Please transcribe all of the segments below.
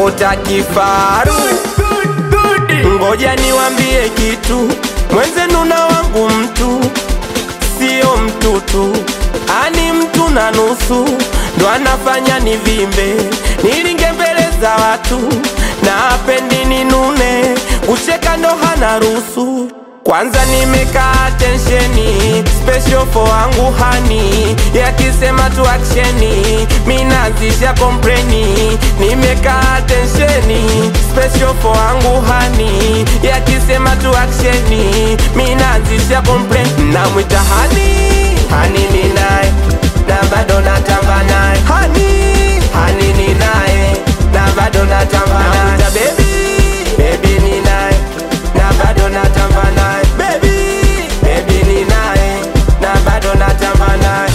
naota kifaru. Ngoja niwambie kitu, mwenzenu na wangu mtu sio mtutu, ani mtu na nusu ndo anafanya nivimbe, nilinge mbele za watu na apendi ninune, kucheka ndo hana ruhusu. Kwanza nimekaa tensheni special for wangu hani, yakisema tu aksheni minazisha kompreni. Nimekaa tensheni special for wangu hani, yakisema tu aksheni minazisha kompreni. Namwita hani hani ni naye na bado natamba naye hani hani ni naye na bado natamba naye Namwita baby baby ni naye na bado natamba naye baby baby ni naye na bado natamba naye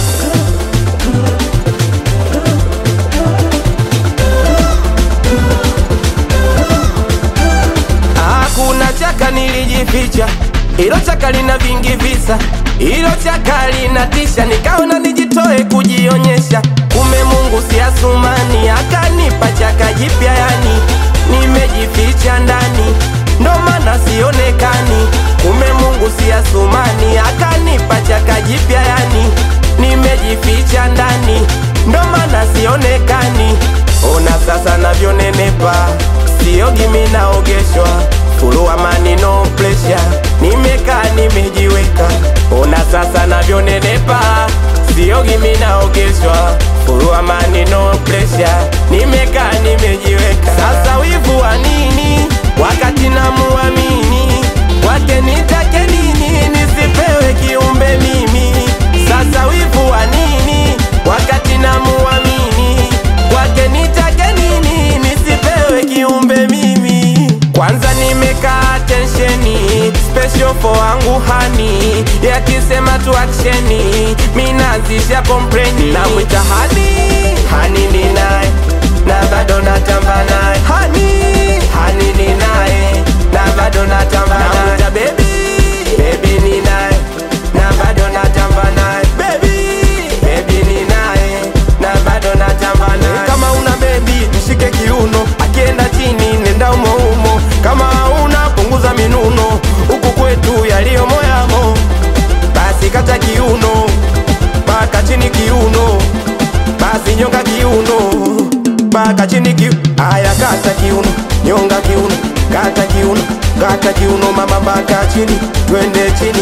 Hakuna chaka nilijificha, ilo chaka lina vingi visa, ilo chaka linatisha, nikaona nijitoe kujionyesha. Kume Mungu si Asumani, akanipa chaka jipya, yani nimejificha ndani, ndo maana sionekani. Kume Mungu si Asumani, akanipa chaka jipya, yani nimejificha ndani, ndo maana sionekani. Ona sasa navyonenepa, siogi mimi naogeshwa Fulu amani no pressure, nimekaa nimejiweka. Ona sasa navyonenepa, siogi mimi naogeshwa. Fulu amani no pressure, nimekaa nimejiweka. Sasa wivu wa nini wakati namuamini? Kwake nitake nini nisipewe kiumbe mimi? Sasa wivu wa nini wakati namuamini? Kwake nitake nini nisipewe kiumbe mimi? Kwanza nimekaa tensheni special for wangu hani, yakisema tu aksheni minazisha kompreni. Namwita hani hani ni naye na bado natamba naye hani hani ni naye na bado natamba naye Namwita baby baby ni naye na bado natamba naye baby baby ni naye na bado natamba naye kama una baby mshike kiuno akienda chini nenda umo umo kama una punguza minuno huku kwetu yaliyo moyamo basi kata kiuno mpaka chini kiuno basi nyonga kiuno mpaka chini kiu aya kata kiuno nyonga kiuno kata kiuno kata kiuno mama mpaka chini twende chini